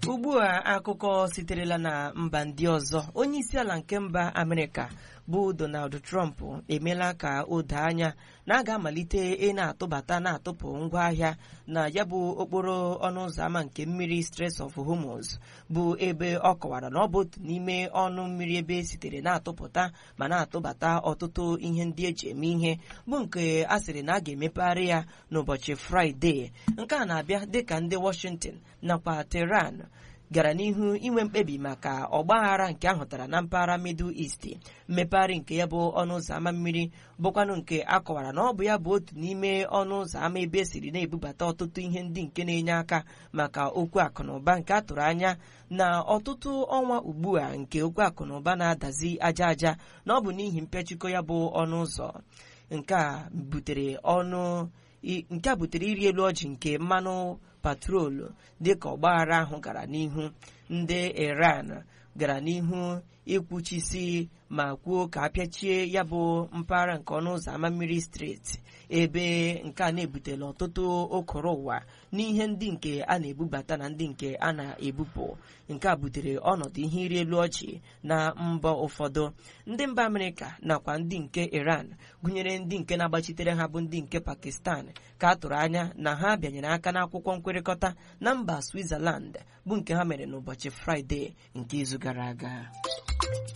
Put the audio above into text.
ugbu a akụkọ siterela na mba ndị ọzọ onye isi ala nke mba amerịka bụ donald trump emeela ka o doo anya na a ga-amalite ị na-atụbata na-atụpụ ngwaahịa na ya bụ okporo ọnụ ụzọ ámá nke mmiri Strait of Hormuz bụ ebe ọ kọwara na ọ bụ otu n'ime ọnụ mmiri ebe sitere na-atụpụta ma na-atụbata ọtụtụ ihe ndị eji eme ihe bụ nke a sịrị na a ga-emepegharị ya n'ụbọchị fraịde nke a na-abịa dịka ndị Washington nakwa Tehran gara n'ihu inwe mkpebi maka ọgbaghara nke ahụtara na mpaghara Middle East mmepegharị nke ya bụ ọnụ ụzọ ámá mmiri bụkwanụ nke a kọwara na ọ bụ ya bụ otu n'ime ọnụ ụzọ ámá ebe esiri na-ebubata ọtụtụ ihe ndị nke na-enye aka maka okwu akụ na ụba nke a tụrụ anya na ọtụtụ ọnwa ugbu a nke okwu akụ na ụba na-adazi aja aja na ọ bụ n'ihi mpịachikọ ya bụ ọnụ ụzọ nke a butere ọnụ nke a butere iri elu ọjị nke mmanụ patrolu dịka ọgbaghara ahụ gara n'ihu ndị Iran gara n'ihu ikwuchisi ma kwuo ka apịachie ya bụ mpaghara nke ọnụ ụzọ ámá mmiri steeti ebe nke a na-ebutela ọtụtụ okoro ụwa n'ihe ndị nke a na-ebubata na ndị nke a na-ebupụ nke a butere ọnọdụ ihe iri elu ọchị na mba ụfọdụ ndị mba Amerịka nakwa ndị nke Iran gụnyere ndị nke na-agbachitere ha bụ ndị nke Pakistan ka a tụrụ anya na ha bịanyere aka n'akwụkwọ nkwekọrịta na mba Switzerland bụ nke ha mere n'ụbọchị Fraịde nke izu gara aga